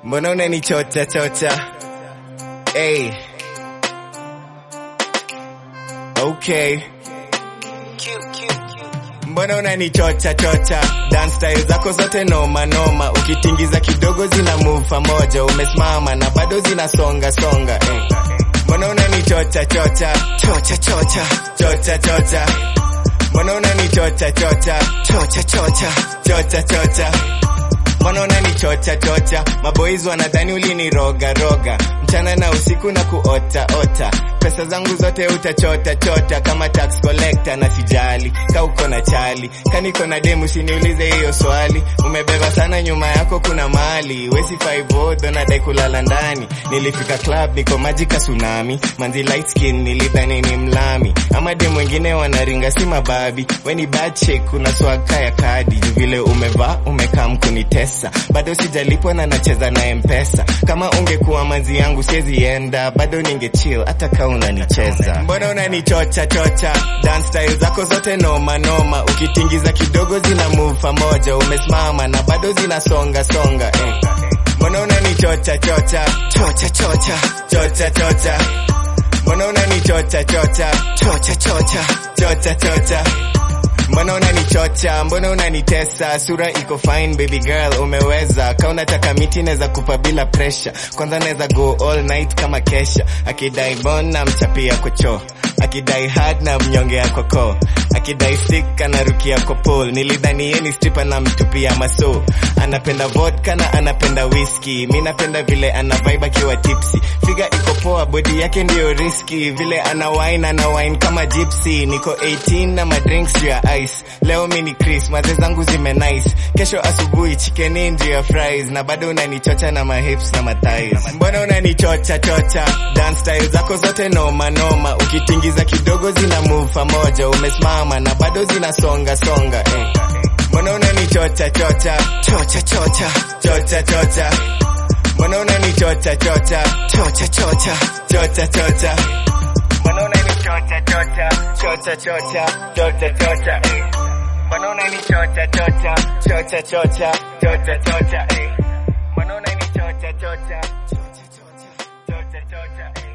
Mbona unanichocha chocha? Hey. Okay. Mbona unanichocha chocha? Dance style zako zote noma noma, ukitingiza kidogo zina move pamoja, umesimama na bado zinasonga songa. Hey. Mbona unanichocha chocha? Chocha chocha. Chocha chocha. Mbona unanichocha chocha? Chocha chocha. Chocha chocha. Mbona unanichocha chocha? Maboys wanadhani uliniroga roga mchana na usiku na kuota ota. Pesa zangu zote utachota chota kama tax collector, na sijali ka uko na chali kaniko na demu, usiniulize hiyo swali. Umebeba sana nyuma yako kuna mali wesi five odo nadai kulala ndani. Nilifika club niko maji ka tsunami, manzi light skin nilidhani ni mlami, ama demu wengine wanaringa si mababi. Weni bad chick kuna swaka ya kadi juu vile umevaa umekaa mkunitesa, bado sijalipwa na nacheza na mpesa. Kama ungekuwa manzi yangu siwezi enda, bado ninge chill hata kama unanicheza. Mbona unanichocha chocha? Dance style zako zote noma noma, ukitingiza kidogo zina move pamoja, umesimama na bado zinasonga songa eh. Mbona unanichocha chocha? Chocha chocha. Chocha chocha. Mbona unanichocha chocha? Chocha chocha. Chocha chocha. Mbona unanichocha? Mbona unanitesa? Sura iko fine baby girl, umeweza. Ka unataka miti naweza kupa bila pressure. Kwanza naweza go all night kama kesha. Akidai bon na mchapia kocho. Akidai hard na mnyongea koko. Akidai stick anarukia kwa pole. Nilidhani yeye ni stripper na mtupia maso. Anapenda vodka na anapenda whisky. Mi napenda vile ana vibe akiwa tipsy. Figa iko poa, body yake ndio riski. Vile ana wine ana wine kama gypsy. Niko 18 na madrinks juu ya ice. Leo mi ni Chris, maze zangu zime nice. Kesho asubuhi chicken in juu ya fries. Na bado unanichocha na mahips na mathighs. Mbona unanichocha chocha? Dance style zako zote noma noma. Ukitingiza kidogo zina move pamoja. Umesimama na bado zinasonga songa eh. Mbona unanichocha chocha? Chocha chocha. Chocha chocha. Mbona unanichocha chocha? Chocha chocha. Chocha chocha. Mbona unanichocha chocha? Chocha chocha. Chocha chocha. eh. Mbona unanichocha chocha? Chocha chocha. Chocha chocha. eh. Mbona unanichocha chocha? Chocha chocha. Chocha chocha. eh.